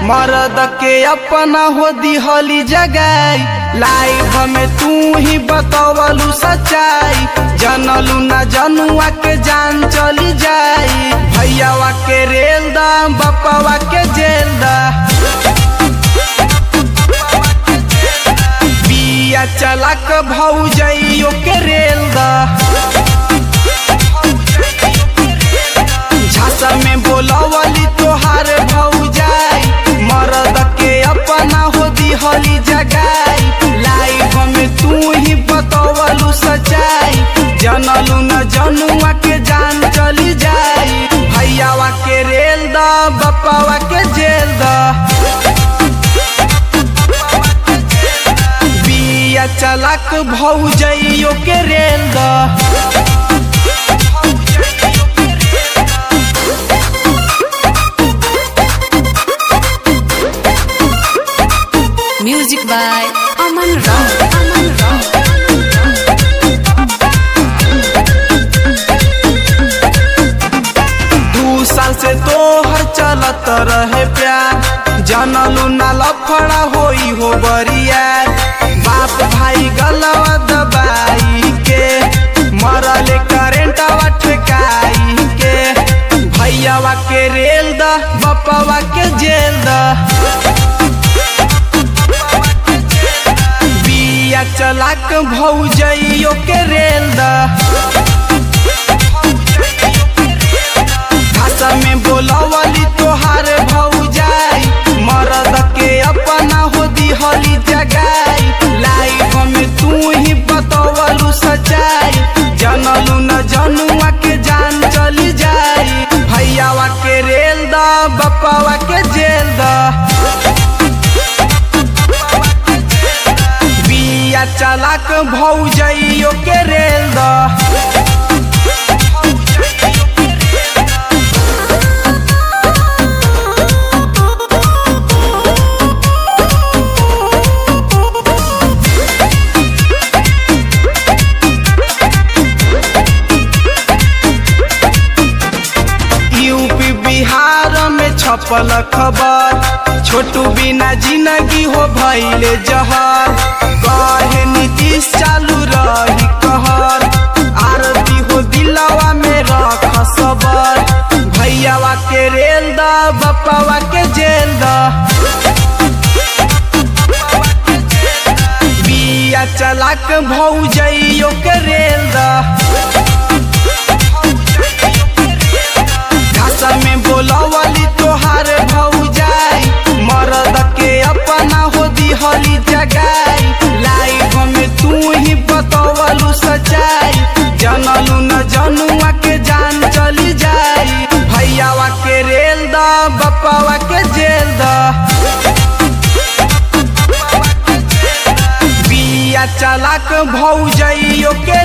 मर्द के अपना हो दिहली जगाई लाइफ में तू ही बतवलू सच्चाई जनलू न जनुआ के जान चली जाई भैयावा के रेल दा बपवा के जेल दा बिया चलक भौजइयो के रेल दा झांसा में बोलवली तोहार भौजाई मर्द के अपना हो दिहली जगाई लाइफ में तू ही बतवलू सच्चाई जनलू न जनुआ के जान चली जाई भैयावा के रेल दा बपावा के जेल दा बिया चलक भौजइयो के रेल दा Music by Aman Ram. Aman Ram. दू साल से तोहर चलत रहे प्यार जनलू ना लफड़ा होई हो बरिया बाप भाई गलवा दबाई के मरले करेंटवा ठेकाई के भैयावा के रेल द बपवा के जेल द बिया चलाक भौजइयो के रेल द भाषा में बोलवली तोहार भौजाई मर्द के अपना हो दिहली जगाई लाइफ में तू ही बतवलू सच्चाई जनलू न जनुआ के जान चली जाई भैयावा के रेल द बपावा के जेल द बिया चलाक भौजइयो के रेल द यूपी बिहार में छपल खबर छोटू बिना जिंदगी हो भैले जहर कहे नीतीश चालू रही कहर आरती हो दिलवा में रख सबर भैयावा के रेल द बपावा के जेल द बिया चलाक भौजइयो के रेल द भाषा में बोलवली तोहार भौजाई मर्द के अपना हो दिहली जगाई लाइफ में तू ही बतवलू सच्चाई जनलू न जनुआ के जान चली जाई भैयावा के रेल द बपावा के जेल द बिया चलाक भौजइयो के